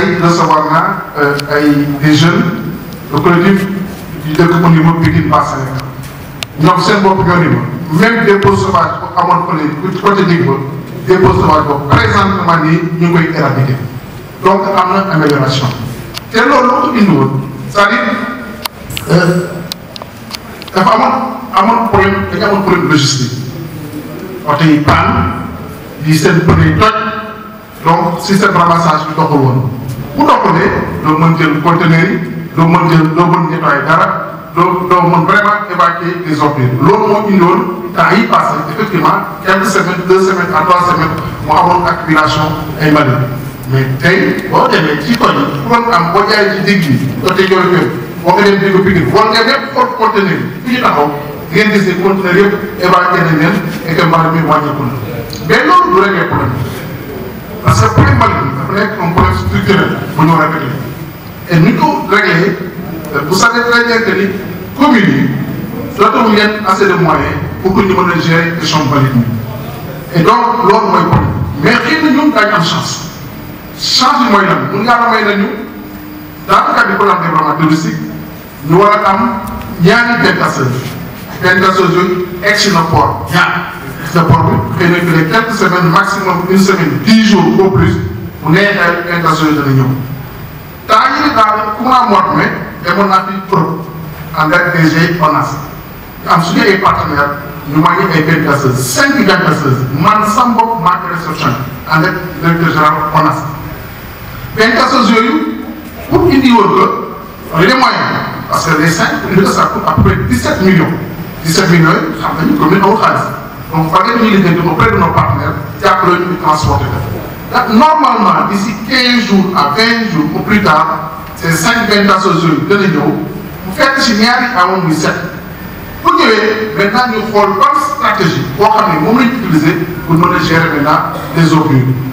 tey recevoir naa ay des jeunes le collectif du dëkk au niveau Pikine Basse Sénégal ñoom seen bopp ñoo ni ma même dépôt sauvage bu amoon fële côté Ndig ba dépôt sauvage boobu présentement nii ñu ngi koy éradiquer donc am na amélioration te loolu loo ko indi woon c'est-à-dire dafa amoon amoon problème dañu amoon problème logistique oto yi panne yi seen pneu yi toj donc système ramassage bi doxul woon bu doxulee doo mën jël conteneur yi doo mën jël doo mën nettoyer dara doo doo mën vraiment évacuer les ordures loolu moo indi woon temps yi passé effectivement quelques semaines deux semaines à trois semaines mu amoon accumulation ay mbalit mais tey boo demee ci koñ yi pour am boo jaayee ci digg yi côté Djolof yëpp boo ko dem dégg Pikine wala nga yëpp xool conteneur yi fi ñu taxaw di ngeen gis ne conteneur yëpp évacué nañ leen et que mbalit mi wàññeeku na mais loolu du régler problème parce que problème mbalit mi dafa nekk un problème structurel bu ñu war a régler et ni ko régler vous savez très bien que ni communes yi dootuñu leen assez de moyens pour que ñu mën a gérer question mbalit mi et donc loolu mooy problème mais xëy na ñun daañu am chance chance bi mooy lan mun ngaa may nañu dans le cadre du programme de développement touristique ñu war a am ñaari benn casseuse benn casseuse yooyu egg si na port ñaar egg na port bi xëy na que les quelques semaines maximum une semaine dix jours au plus bu neexee benn casseuse dana ñëw temps yii daal courant mois de mai demoon naa fi Europe en DG ONAS am suñu ay partenaires ñu wàññi ay benn casseuse cinq benn casseuse man sam bopp maa ngi réception en direct directeur général ONAS benn casseuse yooyu pour indi woon que les moyens parce que les cinq li ko ça coûte à peu près 17 millions 17 millions yi xam nañu commune amul xaalis donc fa ngeen ñuy liggéey auprès de nos partenaires jàppale ñu transporter ko normalement d'ici 15 jours à 20 jours ou plus tard ces cinq benn casseuse yooyu dana ñëw bu fekk si ñaari amoon muy set bu ñëwee maintenant ñu xool ban stratégie boo xam ne moom lañu utiliser pour mën a gérer maintenant les eaux